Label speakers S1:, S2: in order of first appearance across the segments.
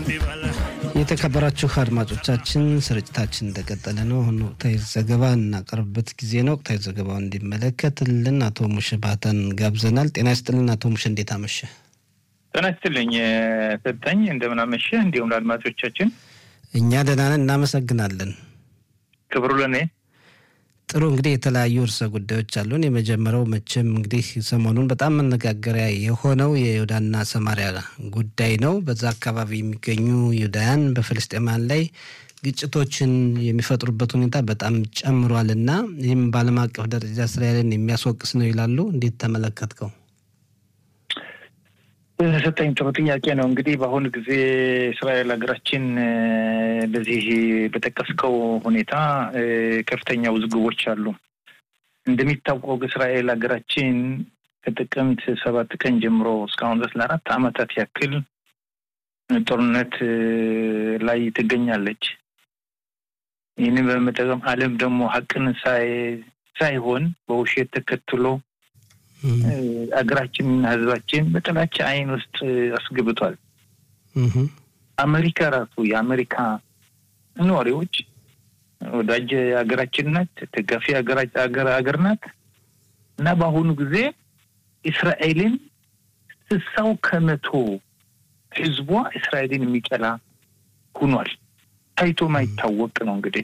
S1: የተከበራችሁ አድማጮቻችን ስርጭታችን እንደቀጠለ ነው። አሁን ወቅታዊ ዘገባ እናቀርብበት ጊዜ ነው። ወቅታዊ ዘገባውን እንዲመለከትልን አቶ ሙሽ ባህታን ጋብዘናል። ጤና ይስጥልን አቶ ሙሽ፣ እንዴት አመሸ?
S2: ጤና ይስጥልኝ ሰጠኝ፣ እንደምን አመሸ። እንዲሁም ለአድማጮቻችን
S1: እኛ ደህና ነን፣ እናመሰግናለን።
S2: ክብሩ ለእኔ
S1: ጥሩ እንግዲህ የተለያዩ ርዕሰ ጉዳዮች አሉን። የመጀመሪያው መቼም እንግዲህ ሰሞኑን በጣም መነጋገሪያ የሆነው የይሁዳና ሰማሪያ ጉዳይ ነው። በዛ አካባቢ የሚገኙ ይሁዳውያን በፍልስጤማን ላይ ግጭቶችን የሚፈጥሩበት ሁኔታ በጣም ጨምሯል እና ይህም በዓለም አቀፍ ደረጃ እስራኤልን የሚያስወቅስ ነው ይላሉ። እንዴት ተመለከትከው?
S2: ሰጠኝ ጥሩ ጥያቄ ነው። እንግዲህ በአሁኑ ጊዜ እስራኤል ሀገራችን በዚህ በጠቀስከው ሁኔታ ከፍተኛ ውዝግቦች አሉ። እንደሚታወቀው እስራኤል ሀገራችን ከጥቅምት ሰባት ቀን ጀምሮ እስካሁን ድረስ ለአራት ዓመታት ያክል ጦርነት ላይ ትገኛለች። ይህንን በመጠቀም ዓለም ደግሞ ሀቅን ሳይሆን በውሸት ተከትሎ አገራችንና ሕዝባችን በጥላቻ አይን ውስጥ አስገብቷል። አሜሪካ ራሱ የአሜሪካ ነዋሪዎች ወዳጅ ሀገራችን ናት፣ ደጋፊ ሀገር ናት እና በአሁኑ ጊዜ እስራኤልን ስሳው ከመቶ ሕዝቧ እስራኤልን የሚጠላ ሁኗል። ታይቶ ማይታወቅ ነው እንግዲህ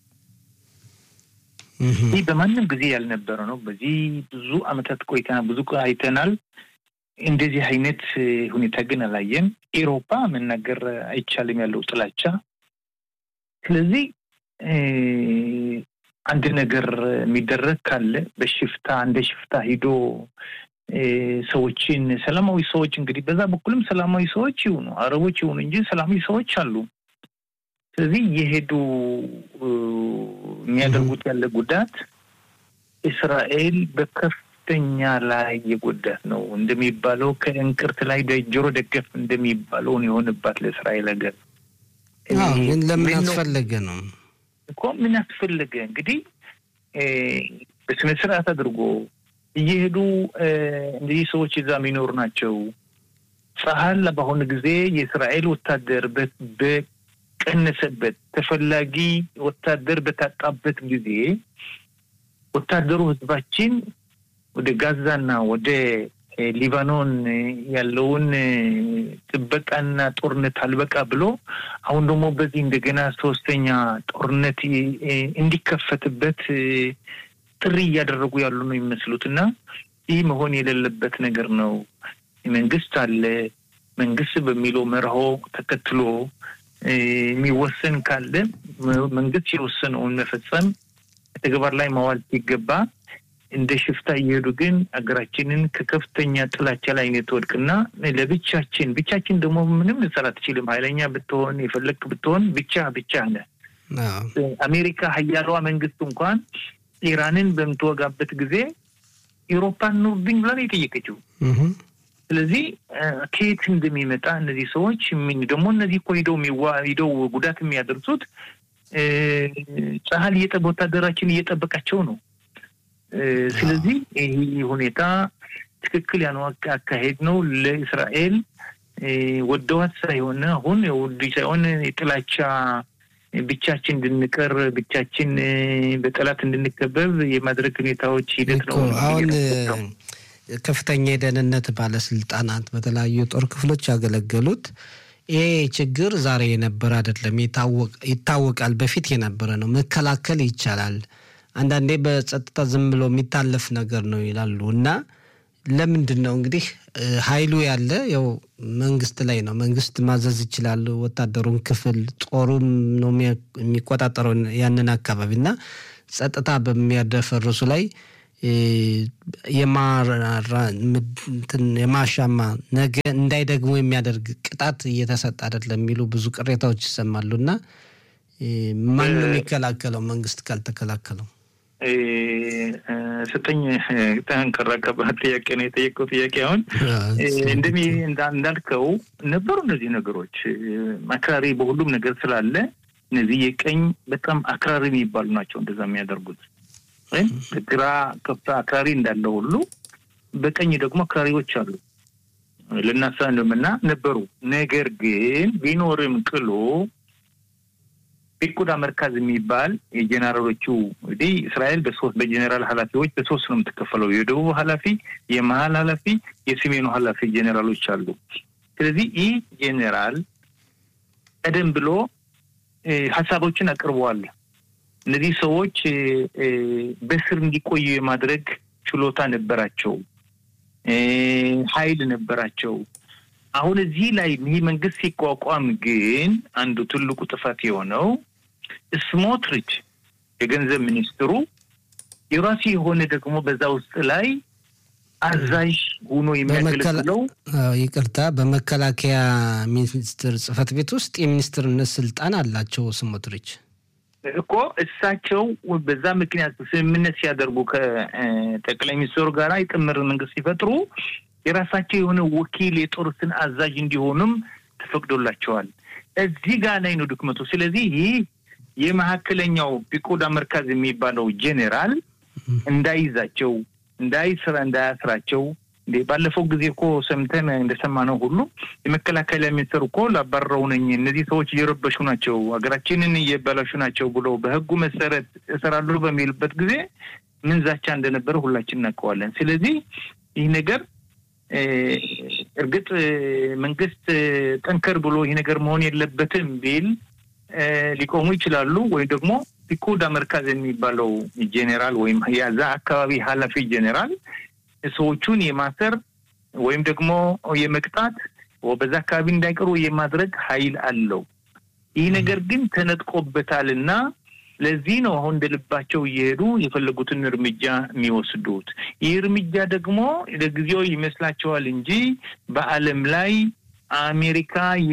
S2: ይህ በማንም ጊዜ ያልነበረ ነው። በዚህ ብዙ ዓመታት ቆይተናል፣ ብዙ አይተናል። እንደዚህ አይነት ሁኔታ ግን አላየን። ኤሮፓ መናገር አይቻልም ያለው ጥላቻ። ስለዚህ አንድ ነገር የሚደረግ ካለ በሽፍታ እንደ ሽፍታ ሂዶ ሰዎችን ሰላማዊ ሰዎች እንግዲህ በዛ በኩልም ሰላማዊ ሰዎች ይሁኑ አረቦች ይሁኑ እንጂ ሰላማዊ ሰዎች አሉ። ስለዚህ የሄዱ የሚያደርጉት ያለ ጉዳት እስራኤል በከፍተኛ ላይ የጎዳት ነው። እንደሚባለው ከእንቅርት ላይ ጆሮ ደገፍ እንደሚባለውን የሆንባት ለእስራኤል ሀገር
S1: ግን ለምን አስፈለገ ነው
S2: እኮ ምን አስፈለገ እንግዲህ በስነ ስርዓት አድርጎ እየሄዱ እንደዚህ ሰዎች እዛ የሚኖሩ ናቸው። ጸሀል በአሁኑ ጊዜ የእስራኤል ወታደር ቀነሰበት ተፈላጊ ወታደር በታጣበት ጊዜ ወታደሩ ህዝባችን ወደ ጋዛና ወደ ሊባኖን ያለውን ጥበቃና ጦርነት አልበቃ ብሎ አሁን ደግሞ በዚህ እንደገና ሶስተኛ ጦርነት እንዲከፈትበት ጥሪ እያደረጉ ያሉ ነው የሚመስሉት እና ይህ መሆን የሌለበት ነገር ነው። መንግስት አለ። መንግስት በሚለው መርሆ ተከትሎ የሚወሰን ካለ መንግስት የወሰነውን መፈጸም ተግባር ላይ ማዋል ሲገባ እንደ ሽፍታ እየሄዱ ግን ሀገራችንን ከከፍተኛ ጥላቻ ላይ እንድትወድቅና ለብቻችን ብቻችን ደግሞ ምንም ልትሰራ አትችልም። ኃይለኛ ብትሆን የፈለግክ ብትሆን ብቻ ብቻ ነ አሜሪካ ሀያሏ መንግስት እንኳን ኢራንን በምትወጋበት ጊዜ ኤሮፓን ኑርብኝ ብላ ነው የጠየቀችው። ስለዚህ ከየት እንደሚመጣ እነዚህ ሰዎች ደግሞ እነዚህ እኮ ሂደው ሂደው ጉዳት የሚያደርሱት ጸሀል ወታደራችን እየጠበቃቸው ነው። ስለዚህ ይህ ሁኔታ ትክክል ያነው አካሄድ ነው። ለእስራኤል ወደዋት ሳይሆን አሁን ውድ ሳይሆን የጥላቻ ብቻችን እንድንቀር ብቻችን በጠላት እንድንከበብ የማድረግ ሁኔታዎች ሂደት ነው
S1: አሁን ከፍተኛ የደህንነት ባለስልጣናት በተለያዩ የጦር ክፍሎች ያገለገሉት ይሄ ችግር ዛሬ የነበረ አይደለም፣ ይታወቃል። በፊት የነበረ ነው፣ መከላከል ይቻላል። አንዳንዴ በጸጥታ ዝም ብሎ የሚታለፍ ነገር ነው ይላሉ እና ለምንድን ነው እንግዲህ ኃይሉ ያለ ያው መንግስት ላይ ነው። መንግስት ማዘዝ ይችላል። ወታደሩን ክፍል ጦሩም ነው የሚቆጣጠረው ያንን አካባቢ እና ጸጥታ በሚያደፈርሱ ላይ የማሻማ ነገ እንዳይደግሙ የሚያደርግ ቅጣት እየተሰጠ አይደለም የሚሉ ብዙ ቅሬታዎች ይሰማሉ እና ማን ነው የሚከላከለው? መንግስት ካልተከላከለው
S2: ስጠኝ ጠንከራ ከባድ ጥያቄ ነው የጠየቀው ጥያቄ። አሁን እንደሚ እንዳልከው ነበሩ እነዚህ ነገሮች አክራሪ በሁሉም ነገር ስላለ እነዚህ የቀኝ በጣም አክራሪ የሚባሉ ናቸው እንደዛ የሚያደርጉት ወይም በግራ ከፍታ አክራሪ እንዳለ ሁሉ በቀኝ ደግሞ አክራሪዎች አሉ። ልናሳንም እና ነበሩ። ነገር ግን ቢኖርም ቅሎ ፒኩዳ መርካዝ የሚባል የጀኔራሎቹ እንግዲህ እስራኤል በሶስት በጀኔራል ኃላፊዎች በሶስት ነው የምትከፈለው። የደቡብ ኃላፊ፣ የመሀል ኃላፊ፣ የሰሜኑ ኃላፊ ጀኔራሎች አሉ። ስለዚህ ይህ ጀኔራል ቀደም ብሎ ሀሳቦችን አቅርበዋል። እነዚህ ሰዎች በስር እንዲቆዩ የማድረግ ችሎታ ነበራቸው፣ ኃይል ነበራቸው። አሁን እዚህ ላይ ይህ መንግስት ሲቋቋም ግን አንዱ ትልቁ ጥፋት የሆነው ስሞትሪች የገንዘብ ሚኒስትሩ የራሱ የሆነ ደግሞ በዛ ውስጥ ላይ አዛዥ ሆኖ የሚያገለግለው
S1: ይቅርታ፣ በመከላከያ ሚኒስትር ጽህፈት ቤት ውስጥ የሚኒስትርነት ስልጣን አላቸው ስሞትሪች
S2: እኮ እሳቸው በዛ ምክንያት ስምምነት ሲያደርጉ ከጠቅላይ ሚኒስትሩ ጋር የጥምር መንግስት ሲፈጥሩ የራሳቸው የሆነ ወኪል የጦር ስን አዛዥ እንዲሆኑም ተፈቅዶላቸዋል። እዚህ ጋር ላይ ነው ድክመቱ። ስለዚህ ይህ የመካከለኛው ፒኮዳ መርካዝ የሚባለው ጄኔራል እንዳይዛቸው እንዳይስራ እንዳያስራቸው እንዴ ባለፈው ጊዜ እኮ ሰምተን እንደሰማነው ሁሉ የመከላከያ ሚኒስትር እኮ ላባረረው ነኝ እነዚህ ሰዎች እየረበሹ ናቸው፣ ሀገራችንን እየበላሹ ናቸው ብሎ በህጉ መሰረት እሰራለሁ በሚልበት ጊዜ ምን ዛቻ እንደነበረ ሁላችን እናውቀዋለን። ስለዚህ ይህ ነገር እርግጥ መንግስት ጠንከር ብሎ ይህ ነገር መሆን የለበትም ቢል ሊቆሙ ይችላሉ። ወይም ደግሞ ፒኮዳ መርካዝ የሚባለው ጄኔራል ወይም የዛ አካባቢ ኃላፊ ጄኔራል ሰዎቹን የማሰር ወይም ደግሞ የመቅጣት በዛ አካባቢ እንዳይቀሩ የማድረግ ኃይል አለው። ይህ ነገር ግን ተነጥቆበታል እና ለዚህ ነው አሁን እንደ ልባቸው እየሄዱ የፈለጉትን እርምጃ የሚወስዱት። ይህ እርምጃ ደግሞ ለጊዜው ይመስላቸዋል እንጂ በዓለም ላይ አሜሪካ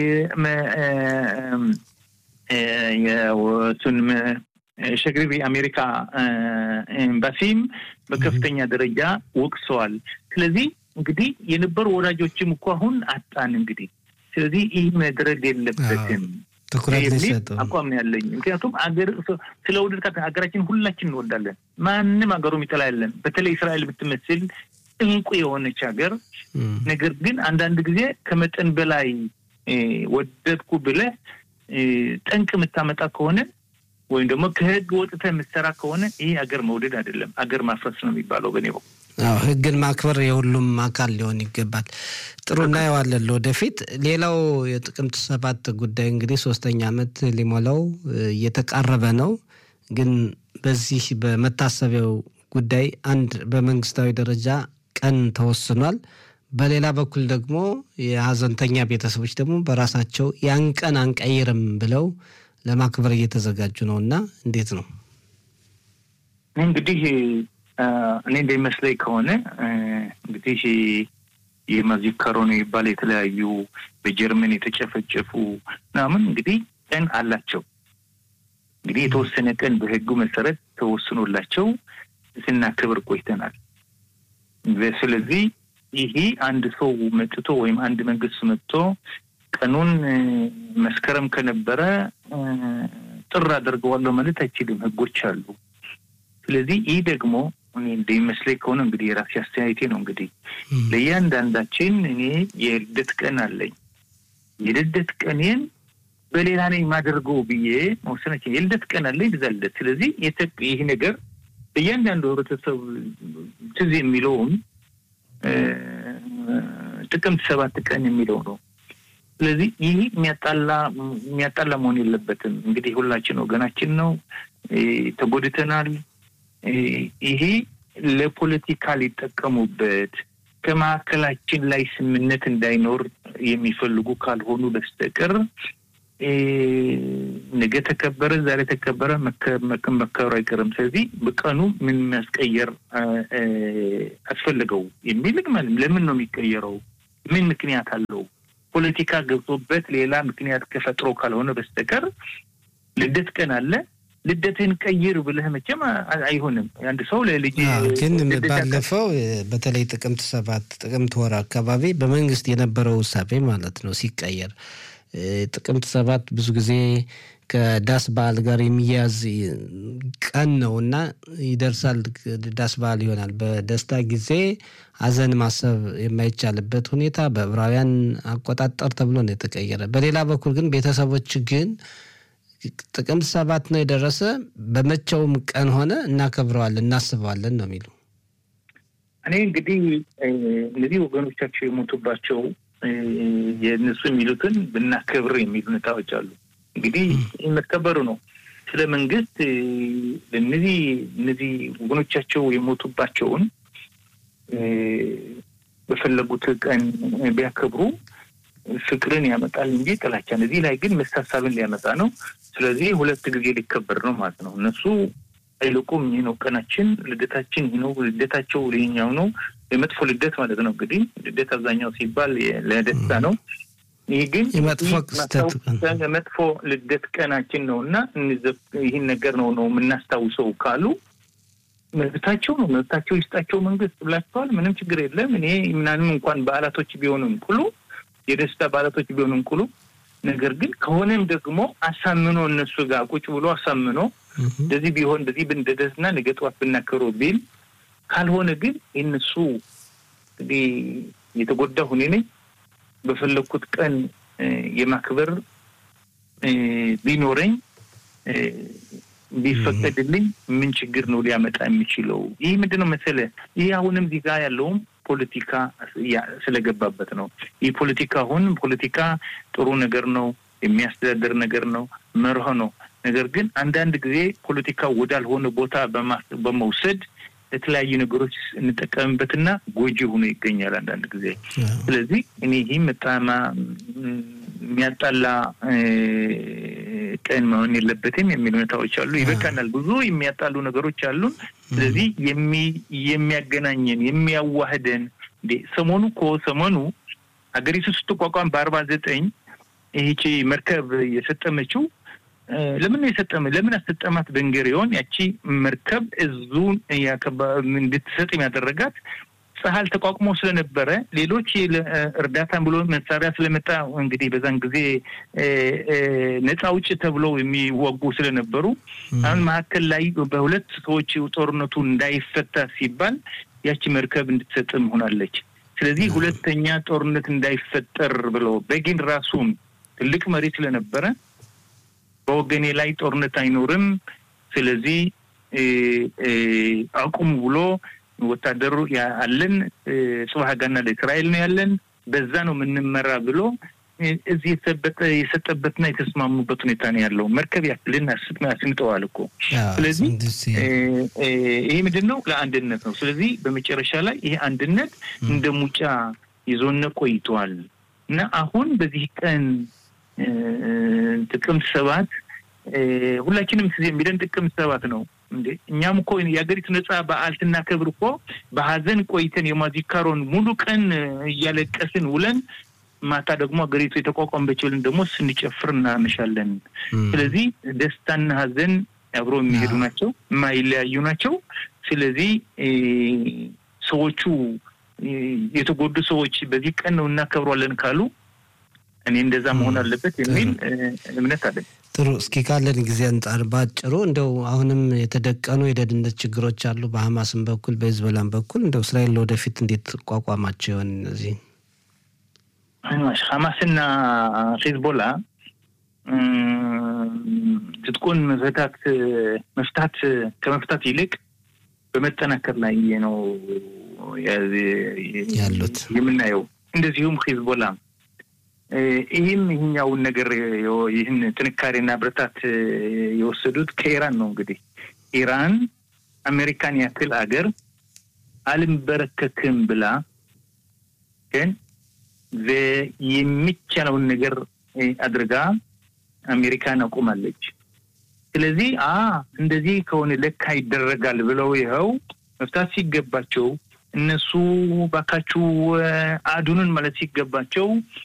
S2: የሱን ሸግሪቢ አሜሪካ ኤምባሲም በከፍተኛ ደረጃ ወቅሰዋል። ስለዚህ እንግዲህ የነበሩ ወዳጆችም እኮ አሁን አጣን። እንግዲህ ስለዚህ ይህ መድረግ የለበትም
S1: ትኩረት ሊሰጡ
S2: አቋም ነው ያለኝ። ምክንያቱም አገር ስለ ውድድር ሀገራችን ሁላችን እንወዳለን። ማንም ሀገሩ የሚጠላ የለን። በተለይ እስራኤል ብትመስል እንቁ የሆነች ሀገር። ነገር ግን አንዳንድ ጊዜ ከመጠን በላይ ወደድኩ ብለህ ጠንቅ የምታመጣ ከሆነ ወይም ደግሞ ከህግ ወጥተህ የምትሰራ ከሆነ ይህ አገር መውደድ አይደለም፣ አገር ማፍረስ ነው የሚባለው በኔ በኩል።
S1: አዎ ህግን ማክበር የሁሉም አካል ሊሆን ይገባል። ጥሩ እናየዋለን ወደፊት። ሌላው የጥቅምት ሰባት ጉዳይ እንግዲህ ሶስተኛ ዓመት ሊሞላው እየተቃረበ ነው። ግን በዚህ በመታሰቢያው ጉዳይ አንድ በመንግስታዊ ደረጃ ቀን ተወስኗል። በሌላ በኩል ደግሞ የሀዘንተኛ ቤተሰቦች ደግሞ በራሳቸው ያን ቀን አንቀይርም ብለው ለማክበር እየተዘጋጁ ነው እና እንዴት ነው
S2: እንግዲህ እኔ እንደሚመስለኝ ከሆነ እንግዲህ የማዚካሮ ነው የሚባል የተለያዩ በጀርመን የተጨፈጨፉ ምናምን እንግዲህ ቀን አላቸው። እንግዲህ የተወሰነ ቀን በህጉ መሰረት ተወስኖላቸው ስናክብር ቆይተናል። ስለዚህ ይሄ አንድ ሰው መጥቶ ወይም አንድ መንግስት መጥቶ ቀኑን መስከረም ከነበረ ጥር አደርገዋለሁ ማለት አይችልም። ህጎች አሉ። ስለዚህ ይህ ደግሞ እኔ እንደሚመስለኝ ከሆነ እንግዲህ የራሴ አስተያየቴ ነው። እንግዲህ ለእያንዳንዳችን እኔ የልደት ቀን አለኝ። የልደት ቀኔን በሌላ ነኝ የማደርገው ብዬ መወሰናችን የልደት ቀን አለኝ ብዛ ልደት። ስለዚህ ይህ ነገር እያንዳንዱ ህብረተሰብ ትዝ የሚለውም ጥቅምት ሰባት ቀን የሚለው ነው። ስለዚህ ይህ የሚያጣላ የሚያጣላ መሆን የለበትም። እንግዲህ ሁላችን ወገናችን ነው፣ ተጎድተናል። ይሄ ለፖለቲካ ሊጠቀሙበት ከመካከላችን ላይ ስምነት እንዳይኖር የሚፈልጉ ካልሆኑ በስተቀር ነገ ተከበረ ዛሬ ተከበረ መከበሩ አይቀርም። ስለዚህ በቀኑ ምን ማስቀየር አስፈለገው የሚል ለምን ነው የሚቀየረው? ምን ምክንያት አለው? ፖለቲካ ገብቶበት ሌላ ምክንያት ከፈጥሮ ካልሆነ በስተቀር ልደት ቀን አለ ልደትህን ቀይር ብለህ መቼም አይሆንም። አንድ ሰው ለልጅ
S1: ግን ባለፈው በተለይ ጥቅምት ሰባት ጥቅምት ወር አካባቢ በመንግስት የነበረው ውሳቤ ማለት ነው ሲቀየር ጥቅምት ሰባት ብዙ ጊዜ ከዳስ በዓል ጋር የሚያያዝ ቀን ነው እና ይደርሳል። ዳስ በዓል ይሆናል። በደስታ ጊዜ ሀዘን ማሰብ የማይቻልበት ሁኔታ በዕብራውያን አቆጣጠር ተብሎ ነው የተቀየረ። በሌላ በኩል ግን ቤተሰቦች ግን ጥቅምት ሰባት ነው የደረሰ በመቼውም ቀን ሆነ እናከብረዋለን፣ እናስበዋለን ነው የሚሉ
S2: እኔ እንግዲህ እነዚህ ወገኖቻቸው የሞቱባቸው የእነሱ የሚሉትን ብናከብር የሚሉ ሁኔታዎች አሉ። እንግዲህ መከበሩ ነው። ስለ መንግስት እነዚህ እነዚህ ወገኖቻቸው የሞቱባቸውን በፈለጉት ቀን ቢያከብሩ ፍቅርን ያመጣል እንጂ ጥላቻን። እዚህ ላይ ግን መሳሳብን ሊያመጣ ነው። ስለዚህ ሁለት ጊዜ ሊከበር ነው ማለት ነው። እነሱ አይልቁም። ይህ ነው ቀናችን፣ ልደታችን ይህ ነው። ልደታቸው ይኸኛው ነው። የመጥፎ ልደት ማለት ነው። እንግዲህ ልደት አብዛኛው ሲባል ለደስታ ነው። ይህ ግን መጥፎ ልደት ቀናችን ነው እና ይህን ነገር ነው ነው የምናስታውሰው ካሉ መብታቸው ነው። መብታቸው ይስጣቸው መንግስት ብላቸዋል። ምንም ችግር የለም። እኔ ምናምን እንኳን በዓላቶች ቢሆኑም ቅሉ የደስታ በዓላቶች ቢሆኑም ቅሉ ነገር ግን ከሆነም ደግሞ አሳምኖ እነሱ ጋር ቁጭ ብሎ አሳምኖ እንደዚህ ቢሆን እንደዚህ ብንደደስና ነገ ጠዋት ብናከብረው ቢል ካልሆነ ግን የእነሱ እንግዲህ የተጎዳሁ እኔ ነኝ በፈለግኩት ቀን የማክበር ቢኖረኝ ቢፈቀድልኝ ምን ችግር ነው ሊያመጣ የሚችለው? ይህ ምንድን ነው መሰለህ? ይህ አሁንም እዚህ ጋር ያለውም ፖለቲካ ስለገባበት ነው። ይህ ፖለቲካ አሁን ፖለቲካ ጥሩ ነገር ነው፣ የሚያስተዳደር ነገር ነው፣ መርህ ነው። ነገር ግን አንዳንድ ጊዜ ፖለቲካ ወዳልሆነ ቦታ በመውሰድ የተለያዩ ነገሮች እንጠቀምበትና ጎጂ ሆኖ ይገኛል አንዳንድ ጊዜ። ስለዚህ እኔ ይህም በጣም የሚያጣላ ቀን መሆን የለበትም የሚል ሁኔታዎች አሉ። ይበቃናል። ብዙ የሚያጣሉ ነገሮች አሉን። ስለዚህ የሚያገናኘን የሚያዋህደን እንዴ ሰሞኑ እኮ ሰሞኑ ሀገሪቱ ስትቋቋም በአርባ ዘጠኝ ይህቺ መርከብ የሰጠመችው ለምን የሰጠመ ለምን አሰጠማት? ቤንጉሪዮን ያቺ መርከብ እዙን እንድትሰጥ ያደረጋት ጸሀል ተቋቁሞ ስለነበረ ሌሎች እርዳታን ብሎ መሳሪያ ስለመጣ እንግዲህ በዛን ጊዜ ነፃ ውጭ ተብለው የሚወጉ ስለነበሩ አሁን መካከል ላይ በሁለት ሰዎች ጦርነቱ እንዳይፈታ ሲባል ያቺ መርከብ እንድትሰጥም ሆናለች። ስለዚህ ሁለተኛ ጦርነት እንዳይፈጠር ብለው በጊን ራሱም ትልቅ መሪ ስለነበረ በወገኔ ላይ ጦርነት አይኖርም፣ ስለዚህ አቁሙ ብሎ ወታደሩ አለን ጽባህ ጋና ለእስራኤል ነው ያለን፣ በዛ ነው የምንመራ ብሎ እዚህ የሰጠበትና የተስማሙበት ሁኔታ ነው ያለው። መርከብ ያክልን አስምጠዋል እኮ። ስለዚህ ይሄ ምንድን ነው? ለአንድነት ነው። ስለዚህ በመጨረሻ ላይ ይሄ አንድነት እንደ ሙጫ ይዞነ ቆይተዋል እና አሁን በዚህ ቀን ጥቅምት ሰባት ሁላችንም ጊዜ የሚለን ጥቅምት ሰባት ነው እንዴ። እኛም እኮ የሀገሪቱ ነጻ በዓል ስናከብር እኮ በሀዘን ቆይተን የማዚካሮን ሙሉ ቀን እያለቀስን ውለን ማታ ደግሞ ሀገሪቱ የተቋቋመች ብለን ደግሞ ስንጨፍር እናመሻለን። ስለዚህ ደስታና ሀዘን አብሮ የሚሄዱ ናቸው፣ የማይለያዩ ናቸው። ስለዚህ ሰዎቹ የተጎዱ ሰዎች በዚህ ቀን ነው እናከብሯለን ካሉ እኔ እንደዛ መሆን አለበት የሚል እምነት አለኝ።
S1: ጥሩ። እስኪ ካለን ጊዜ አንጻር በአጭሩ እንደው አሁንም የተደቀኑ የደህንነት ችግሮች አሉ በሀማስም በኩል በሂዝቦላም በኩል እንደው እስራኤል ለወደፊት እንዴት ቋቋማቸው ይሆን እነዚህ
S2: ሀማስና ሂዝቦላ ትጥቁን መፍታት መፍታት ከመፍታት ይልቅ በመጠናከር ላይ ነው
S1: ያሉት
S2: የምናየው። እንደዚሁም ሂዝቦላ ይህም ይህኛውን ነገር ይህን ጥንካሬና ብረታት የወሰዱት ከኢራን ነው። እንግዲህ ኢራን አሜሪካን ያክል አገር አልንበረከክም ብላ ግን የሚቻለውን ነገር አድርጋ አሜሪካን አቁማለች። ስለዚህ አ እንደዚህ ከሆነ ለካ ይደረጋል ብለው ይኸው መፍታት ሲገባቸው እነሱ ባካችሁ አዱንን ማለት ሲገባቸው